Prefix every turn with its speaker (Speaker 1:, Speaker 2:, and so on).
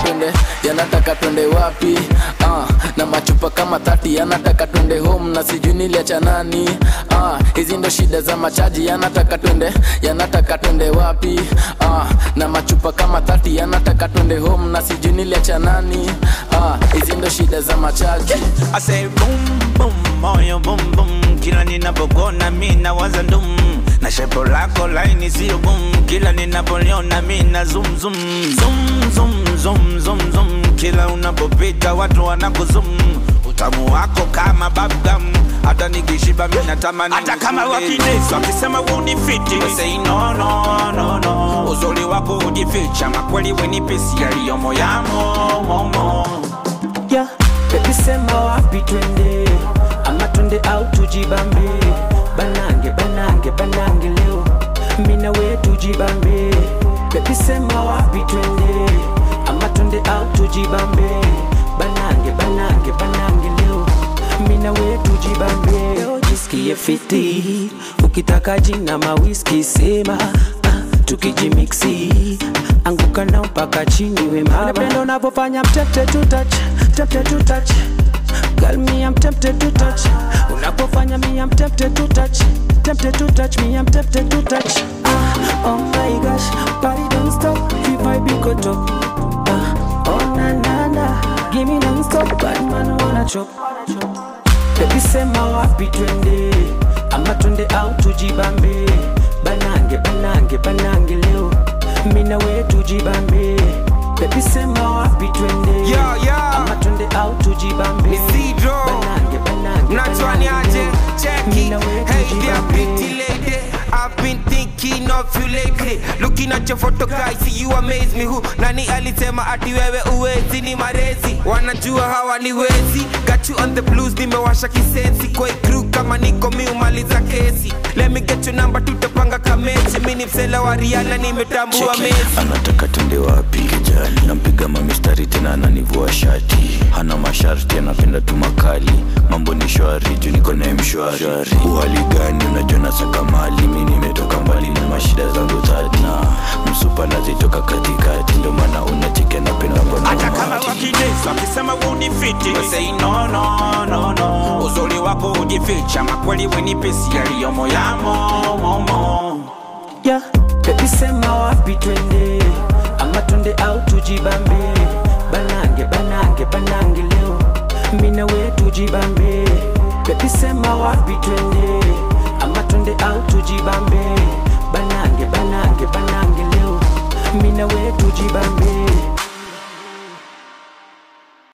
Speaker 1: twende yanataka twende wapi ah, na machupa kama thati yanataka twende home na sijui niliacha nani ah, hizi ndo shida za machaji yanataka twende yanataka twende wapi ah, na machupa kama thati yanataka twende home na sijui niliacha nani ah, hizi ndo shida za machaji
Speaker 2: I say boom boom moyo boom boom kila ninapokona mi nawaza ndum na shepo lako laini sio boom kila ninapoliona mi na zoom zoom zoom zoom zoom zoom zoom kila unapopita watu wanakuzum utamu wako kama bubblegum hata nikishiba mi natamani hata kama wakinesi wakisema unifiti We say no no no no uzuri wako ujificha makweli wenipesi yaliyomo yamo momo
Speaker 3: yeah. Baby sema wapi twende ama twende au tujibambe banange banange banange leo mina we tujibambe Baby sema wapi twende ama twende au tujibambe banange banange banange leo mina we tujibambe leo jisikie fiti ukitaka jina mawiski sema ah, tukijimiksi anguka nao mpaka chini we mama napenda unavyofanya I'm tempted to touch tempted to touch Girl, me I'm tempted to touch Unapofanya me I'm tempted to touch Tempted to touch me I'm tempted to touch ah, Oh my gosh, party don't stop If I be go top ah, Oh na na na Give me non stop Bad man wanna chop Baby sema wapi twende Ama twende au tujibambe Banange banange banange leo Mina we tujibambe Baby sema wapi twende
Speaker 4: Yo, yo.
Speaker 3: Ama twende au tujibambe
Speaker 4: Isidro.
Speaker 3: Banange banange
Speaker 4: Natwani
Speaker 3: banange
Speaker 4: aje,
Speaker 3: leo.
Speaker 4: check
Speaker 3: Mina
Speaker 4: it.
Speaker 3: we
Speaker 4: Hey there,
Speaker 3: tujibambe.
Speaker 4: pretty lady. I've been thinking of you lately. Looking at your photo guys, see you amaze me. Who nani alisema ati wewe uwezi ni marezi? Wanajua hawa ni wezi. Got you on the blues, nimewasha kisensi. Kwa hii crew kama niko miumaliza kesi. Let me get your number, tutapanga kamechi. Mimi ni msela wa Rihanna, nimetambua mezi.
Speaker 5: anataka twende wapi kijali nampiga mamistari tena ananivua shati hana masharti anapenda tu makali mambo ni shwari juu niko naye mshwari uhali gani unajua nasaka mali mi nimetoka mbali na mashida zangu tati na msupa nazitoka katikati ndio maana unacheke napenda mbona
Speaker 2: hata kama
Speaker 5: umati.
Speaker 2: wakinesi wakisema unifiti We say no no no no uzuri wako ujificha makweli wenipesi yaliyomo yamo momo
Speaker 3: yeah. Baby sema wapi twende ama twende au tujibambe banange banange banange leo mina we tujibambe Baby sema wapi twende ama twende au tujibambe banange banange banange leo mina we tujibambe